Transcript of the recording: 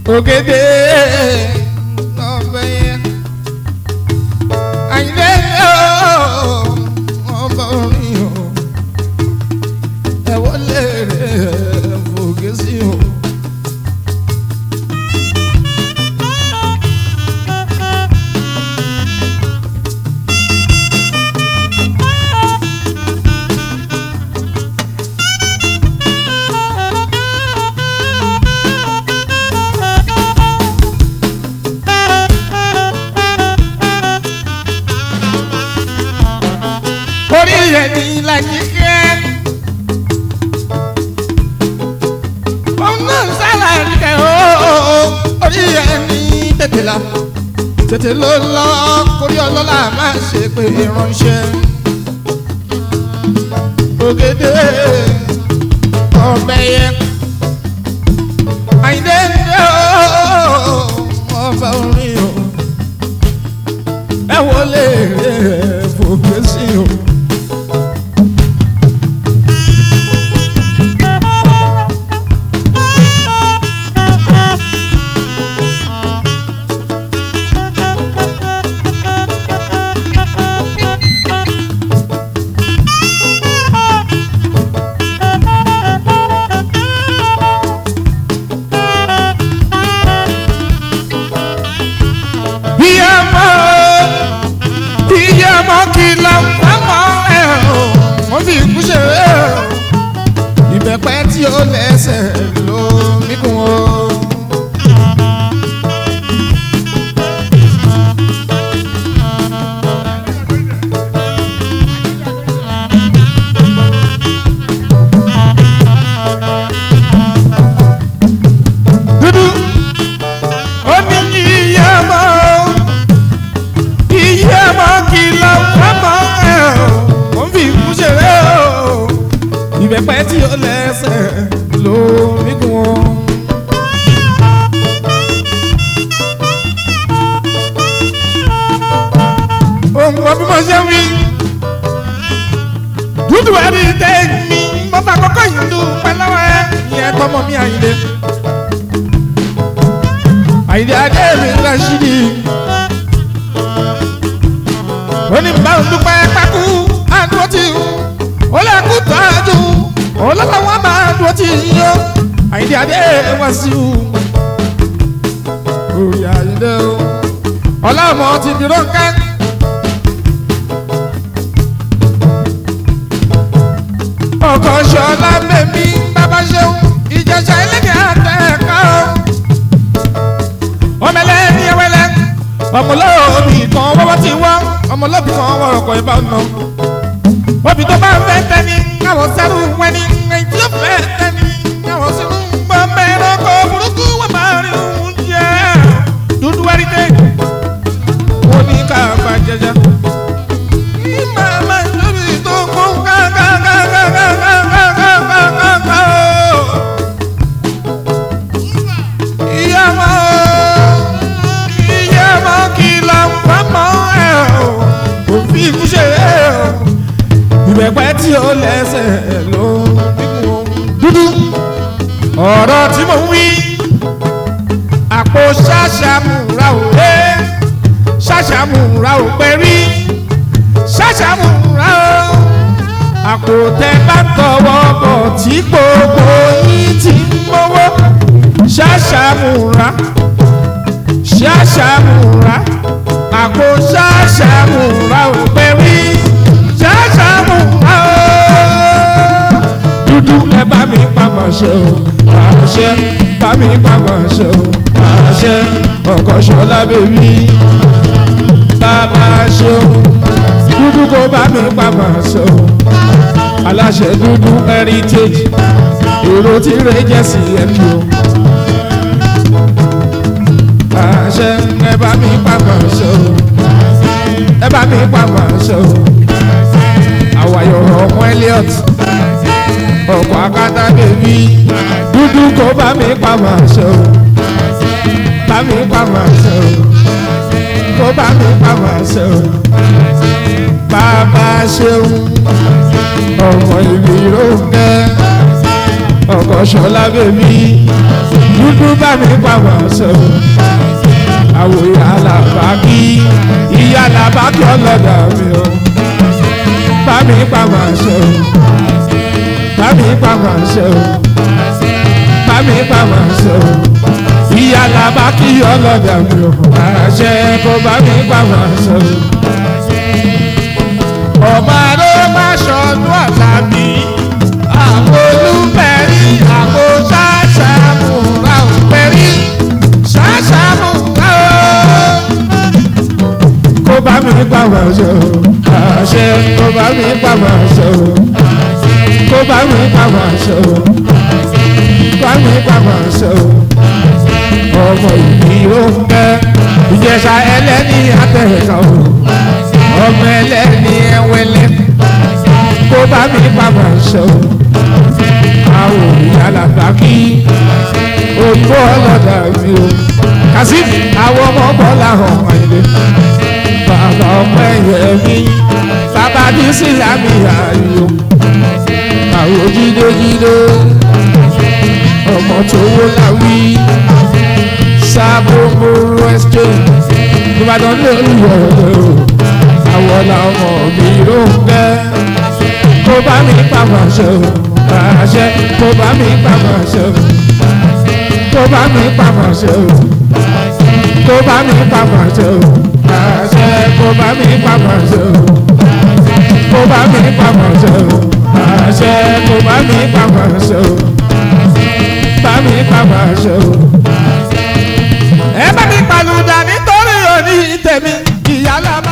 ògèdè ọbẹ̀ yẹn àyìnlẹ́ ọba orin o ẹ wọlé rẹ̀ fògè sí o. orí rẹ̀ ní làjíkẹ́. òun náà sára nìkẹ́ ooo orí rẹ̀ ní tètè la tètè ló lọ kórí ọlọ́lá máa ṣe pé ránṣẹ́. ògèdè ọbẹ̀ yẹn àyìndé ní ooo ọba orin o ẹ wọlé rẹ̀ fòkè sí o. Ìyàmọ́ ìyàmọ́ kìlọ̀ fámọ́ ẹ̀ o, wọ́n fi kú ṣe é o. Ìbẹ̀pẹ̀ tí ó lẹ́sẹ̀ ló mí kún o. Dúdú ó ní ìyàmọ́ ìyàmọ́ kìlọ̀ fámọ́ ẹ̀ o, wọ́n fi kú ṣe é o. Ìbẹ̀pẹ̀ tí ó lẹ́sẹ̀ ló mí kún o. ohun kan bí mo ṣe ń wí. dúdú ẹni tẹ mi mo fà kọ́kọ́ yìí dúpẹ́ lọ́wọ́ ẹ ìyẹn tọmọ mi àyìnlé. àyìnlé adé mi Rashidi. ó ní bá ń dúpẹ́ pákú àdúró tí ó lè kú tọ́jú olólùwọ́n máa dúró tí yíyó àyìnlé adé wá sí u. orí àyìnlé o ọlọ́mọ ti dúró ká. ọkọ̀ ṣọlá bẹ̀mí bàbá ṣeun ìjẹsà ẹlẹ́dẹ̀ àtẹ̀ká o. ọmọlẹ́ ní ẹwẹ́lẹ́ ọmọlọ́ọ̀bì kan wọ́wọ́ ti wọ́ ọmọlọ́ọ̀bì kan wọ́ ọkọ̀ ìbá ọ̀nà. obì tó bá fẹ́ tẹ́ni káwọn sẹ́rù wẹ́ni ẹ̀yìn tí ó fẹ́ tẹ́ni káwọn sẹ́rù gbọ́ mẹ́rin kọ́ burúkú wọ́n máa rí oúnjẹ dúdú wẹ́rí dé. wọ́n ní ká bá jẹjẹ. Mama, lórí tó kún ká ká ká ká ká ká ká ká ká ká ká o. Ìyá mọ́ ìyá mọ́ kìlọ̀ fámọ́ ẹ̀ o. Òfin ikú ṣe é o. Ìbẹ̀pẹ̀ tí ó lẹ́sẹ̀ ló dínkù o. Dúdú ọ̀rọ̀ tí mo ń wí. Àpò ṣàṣàmùrà ò lé ṣàṣàmùrà ò pẹ́rí ṣàṣàmùrà o àpò tẹ bá tọwọ́ bọ̀ tí gbogbo yín ti ń mọ́wọ́ ṣàṣàmùrà ṣàṣàmùrà àpò ṣàṣàmùrà ò pẹ́ rí ṣàṣàmùrà o dúdú ẹ bá mi pamọ́ ṣe o àṣẹ bá mi pamọ́ ṣe o àṣẹ ọkọ̀ ṣọlá bèbí bàbá ṣe o dúdú kó bá mi pàmò ṣe o aláṣẹ dúdú heritage èrò tí rẹ jẹ sí ẹbí o àṣẹ ẹ bá mi pàmò ṣe o ẹ bá mi pàmò ṣe o àwàyọ ọmọ Elliot ọkọ akátá bèbí dúdú kó bá mi pàmò ṣe o bá mi pàmò ṣe o kó bá mi pàmò ṣe o bàbá ṣeun ọmọ ìlú ìrókè ọkọ̀ ṣọlá bèbí dúdú bá mi pàmò ṣe àwò ìyá làbákí ìyá làbákí ọlọ́dà mi o bá mi pàmò ṣe bá mi pàmò ṣe bá mi pàmò ṣe ìyá làbákí ọlọ́dà mi o àṣẹ kó bá mi pàmò ṣe ọmọ aró má ṣọdún àlàbí àwọn olùbẹ̀rí àpò ṣàṣàmùrà òpẹ̀rí ṣàṣàmùrà ó. kó bá mi pàmò ṣe o àṣẹ kó bá mi pàmò ṣe o kó bá mi pàmò ṣe o bá mi pàmò ṣe o ọmọ ìbí ó ń bẹ ìjẹsà ẹlẹ́ni àtẹ̀ká o ọmọ ẹlẹ́ni ẹwẹ́lẹ́ kó bá mi pàmò ṣe o àwọn ìyàlá bàkí ògbó ọlọ́dà mi o kàsífì àwọn ọmọ bọ́lá hàn ẹ̀lẹ́ bàbá ọmọ ẹ̀yẹ mi bàbá dísì lámì ààyò àwọn jídéjídé ọmọ tó wó láwí sábòmò ẹsẹ̀ ìbàdàn lórí ọ̀rọ̀ àwọn làwọn mi ló ń gbẹ́ kó bá mi pàmò ṣe o àṣẹ kó bá mi pàmò ṣe o kó bá mi pàmò ṣe o kó bá mi pàmò ṣe o àṣẹ kó bá mi pàmò ṣe o kó bá mi pàmò ṣe o àṣẹ kó bá mi pàmò ṣe o bá mi pàmò ṣe o. ẹ bá mi pàlùdà nítorí òní tèmi ìyá lábá.